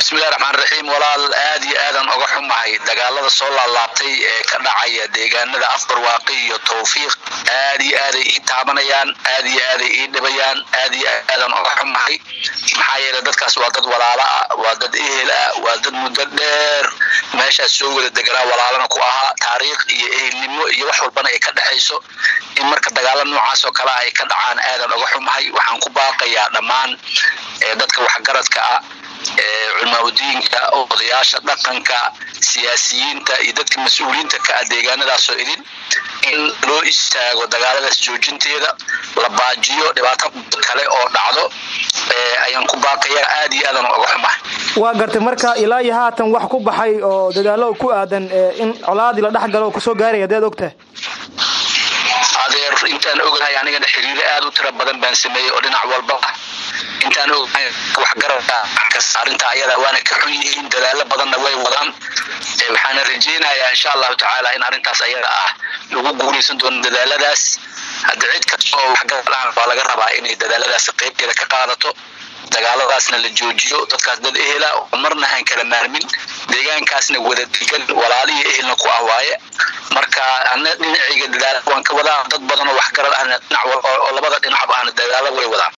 bismillahi raxmaan raxiim walaal aad iyo aadan oga xumahay dagaalada soo laalaabtay ee ka dhacaya deegaanada afbarwaaqi iyo towfiiq aad iyo aaday ii taabanayaan aad iyo aaday ii dhibayaan aad iyo aadan oga xumahay maxaa yeele dadkaas waa dad walaalo ah waa dad ehel ah waa dad muddo dheer meeshaas soo wada deganaa walaalana ku ahaa taariikh iyo ehelnimo iyo wax walbana ay ka dhexayso in marka dagaalo noocaas oo kale ay ka dhacaan aadan oga xumahay waxaan ku baaqayaa dhammaan dadka waxgaradka ah culmaaudiinka odayaasha dhaqanka siyaasiyiinta iyo dadka mas-uuliyiinta ka ah deegaanadaasoo idin in loo istaago dagaaladaas joojinteeda la baajiyo dhibaato kale oo dhacdo ayaan ku baaqayaa aad iyo aadan oga xumahay waa gartay marka ilaa iyo haatan wax ku baxay oo dadaalo ku aadan in colaadii la dhex galo oo kusoo gaaraya adeed ogtahay adeer intaan ogahay anigana xiriiro aad u tiro badan baan sameeyey oo dhinac walba ah intaan ogahay waxgaradka arrinta ayada waana ka xun yihiin dadaalo badanna way wadaan waxaana rajeynayaa insha allahu tacaala in arrintaas ayada ah lagu guulaysan doono dadaaladaas hadda cid kasta oo waxgarad waa laga rabaa inay dadaaladaas qeybteeda ka qaadato dagaaladaasna la joojiyo dadkaas dad ehela oo marna aan kala maarmin deegaankaasna wada degan walaaliyo ehelna ku ah waaye marka ana dhinacayga dadaala waan ka wadaa dad badan oo waxgarad ahna dhinac oo labada dhinacba ahna dadaalo way wadaan